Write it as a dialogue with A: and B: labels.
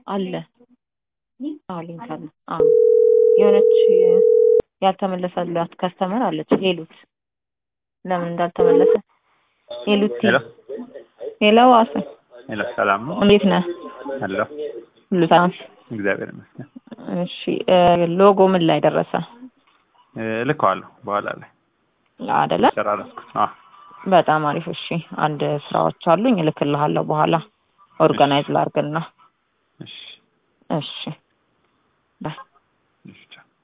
A: አለ አዎ ሊንክ አለ አዎ የሆነች ያልተመለሰላት ከስተመር አለች ሄሉት ለምን እንዳልተመለሰ ሄሉቲ
B: ሄሎ
A: ሄሎ ዋሴ
B: ሄሎ፣ ሰላም ነው?
A: እንዴት ነህ
B: ሄሎ፣
A: ሁሉ ሰላም
B: እግዚአብሔር ይመስገን።
A: እሺ እ ሎጎ ምን ላይ ደረሰ
B: እ እልከዋለሁ በኋላ ላይ
A: አደለ
B: ጨራረስኩት። አዎ
A: በጣም አሪፍ እሺ አንድ ስራዎች አሉኝ እልክልሃለሁ በኋላ ኦርጋናይዝ ላርግና
B: እሺ
A: እሺ ባይ
B: እሺ ቻው።